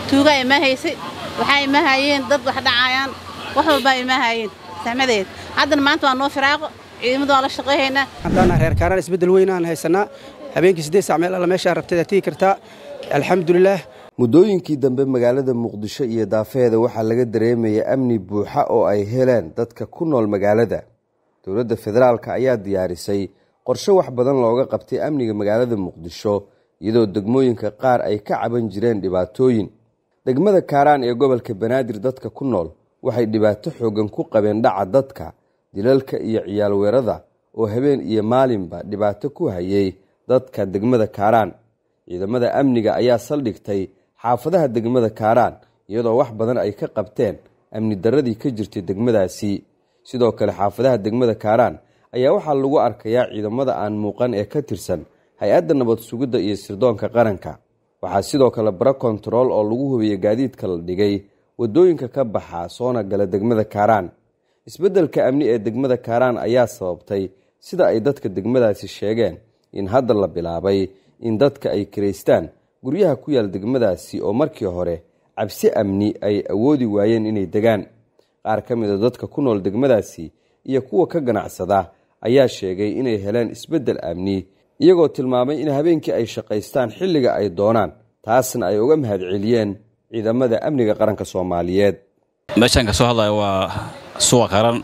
tuugaa ima haysay waxaa ima hayeen dad wax dhacaayaan wax walbaa ima hayeen saxmadeed haddana maanta waa noo firaaqo ciidamada waa la shaqayhaynaa haddaan reer kaaraan isbeddel weyn aan haysanaa habeenkii siddeed sac meel alla meeshaa rabtay tigi kartaa alxamdulilaah muddooyinkii dambe magaalada muqdisho iyo daafeheeda waxaa laga dareemaya amni buuxa oo ay heleen dadka ku nool magaalada dowladda federaalka ayaa diyaarisay qorshe wax badan looga qabtay amniga magaalada muqdisho iyadoo degmooyinka qaar ay ka caban jireen dhibaatooyin degmada kaaraan ee gobolka banaadir dadka ku nool waxay dhibaato xooggan ku qabeen dhaca dadka dilalka iyo ciyaal weerada oo habeen iyo maalinba dhibaato ku hayay dadka degmada kaaraan ciidamada amniga ayaa saldhigtay xaafadaha degmada kaaraan iyadoo wax badan ay ka qabteen amni darradii ka jirtay degmadaasi sidoo kale xaafadaha degmada kaaraan ayaa waxaa lagu arkayaa ciidamada aan muuqan ee ka tirsan hay-adda nabad sugidda iyo sirdoonka qaranka waxaa sidoo kale bara kontarool oo lagu hubiyey gaadiidka la dhigay waddooyinka ka baxa soona gala degmada kaaraan isbeddelka amni ee degmada kaaraan ayaa sababtay sida ay dadka degmadaasi sheegeen in hadda la bilaabay in dadka ay kiraystaan guryaha ku yaal degmadaasi oo markii hore cabsi amni ay awoodi waayeen inay degaan qaar ka mid a dadka ku nool degmadaasi iyo kuwa ka ganacsada ayaa sheegay inay heleen isbeddel amni iyagoo tilmaamay in habeenkii ay shaqaystaan xilliga ay doonaan taasna ay uga mahadceliyeen ciidamada amniga qaranka soomaaliyeed meeshaan ka soo hadlaya waa suuqa qaran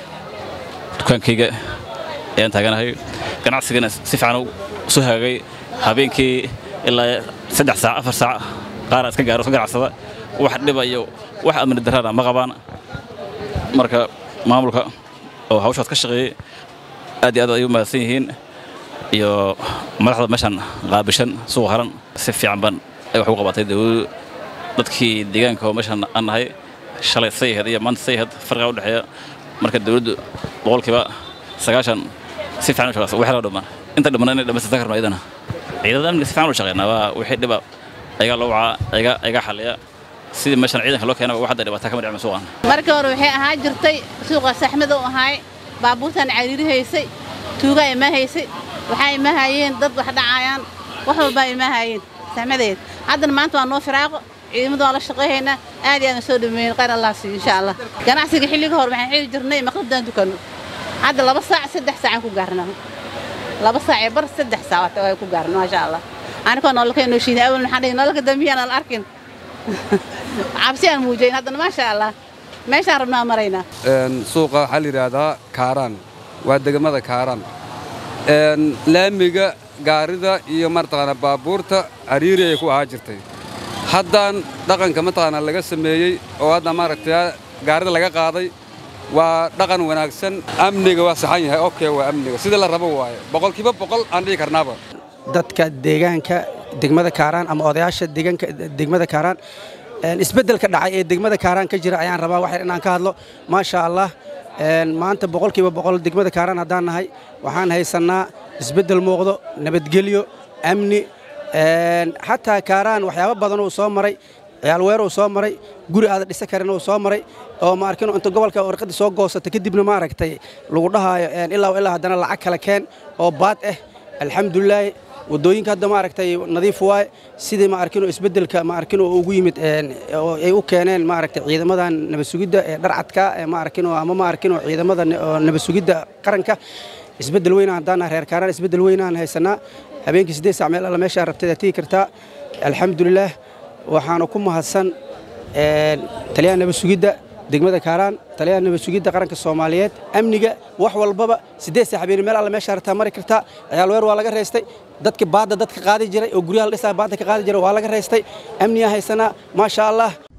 dukaankayga ayaan taaganahay ganacsigana si fiican soo hagaagay habeenkii ilaa saddex saac afar saac qaara iska gaaro iska ganacsada wax dhiba iyo wax amni darrana ma qabaan marka maamulka oo hawshaas ka shaqeeyey aad iyo aad ay u mahadsan yihiin iyo madaxda meeshaan qaabishan suuqa qaran si fiican baan ay wax u qabatay dawladu dadkii deegaanka oo meeshaan aan nahay shalay sayhad iyo maanta sayhad farqiga u dhexeeya marka dawladdu boqolkiiba sagaashan si fiican u shaqeysa wax loo dhammaan inta dhammaan inay dhammaystirta karno iyadana ciidamada amniga si fiican u shaqeynaa waa wixii dhiba ayagaa loo wacaa ayagaa ayagaa xalliya sidii meeshaan ciidanka loo keenaba wax hadda dhibaataa kama dhicma suuqan markii hore waxay ahaa jirtay suuqa saxmada u ahaay baabuurtaan cariiri haysay tuugaa ima haysay waxaa ima hayeen dad wax dhacaayaan wax walbaa ima hayeen saxmadeed haddana maanta waa noo firaaqo ciidamada waa la shaqayhaynaa aad iyo aadan soo dhameeyen qayr allah siiyo insha allah ganacsiga xilliga hore waxaan xili jirnay maqribdaan dukanno hadda laba saac saddex saacaan ku gaarnaa laba saac ee bar saddex saac waa ku gaarna maasha allah anikoo nololka inoo shiiday awal maxaan dhihi nololka dambiyaan aan arkin cabsi aan muujayn haddana maasha allah meeshaan rabnaa maraynaa suuqa waxaa la yidhaahdaa kaaraan waa degmada kaaraan laamiga gaarida iyo mataqaana baabuurta cariiri ay ku ahaa jirtay haddaan dhaqanka mataqaana laga sameeyey oo hadda maaragtay gaarida laga qaaday waa dhaqan wanaagsan amniga waa saxan yahay okay waa amniga sida la rabo waaye boqolkiiba boqol aan dhihi karnaaba dadka deegaanka degmada kaaraan ama odayaasha deegaanka degmada kaaraan isbeddelka dhacay ee degmada kaaraan ka jira ayaan rabaa wax inaan ka hadlo maasha allah maanta boqolkiiba boqol degmada kaaraan haddaan nahay waxaan haysannaa isbeddel muuqdo nabadgelyo amni xataa kaaraan waxyaabo badan uu soo maray ciyaal weer uu soo maray guri aada dhisa karin uu soo maray oo ma arkino inta gobolka warqadii soo goosata kadibna maaragtay lagu dhahaayo ilaa ilaa haddana lacag kale keen oo baad ah alxamdulilaahi waddooyinka hadda maaragtay nadiif waaye sidii ma arkino isbeddelka ma arkino ugu yimid ay u keeneen maaragtay ciidamadan nabad sugidda ee dharcadka ee ma arkino ama ma arkino ciidamada nabad sugidda qaranka isbeddel weynaan haddaan reer kaaraan isbeddel weynaan haysanaa habeenkii siddeed sac meel alla meeshaa rabtay tigi kartaa alxamdulilaah waxaana ku mahadsan taliyaha nabad sugidda degmada kaaraan taliyaha nabad sugidda qaranka soomaaliyeed amniga wax walbaba siddeed sac habeen meel alla meeshaa rabtaa mari kartaa ciyaal weer waa laga reystay dadki baadda dadka qaadi jiray oo guryaha la dhisaa baadda ka qaadi jiray waa laga reystay amniyaa haysanaa maasha allah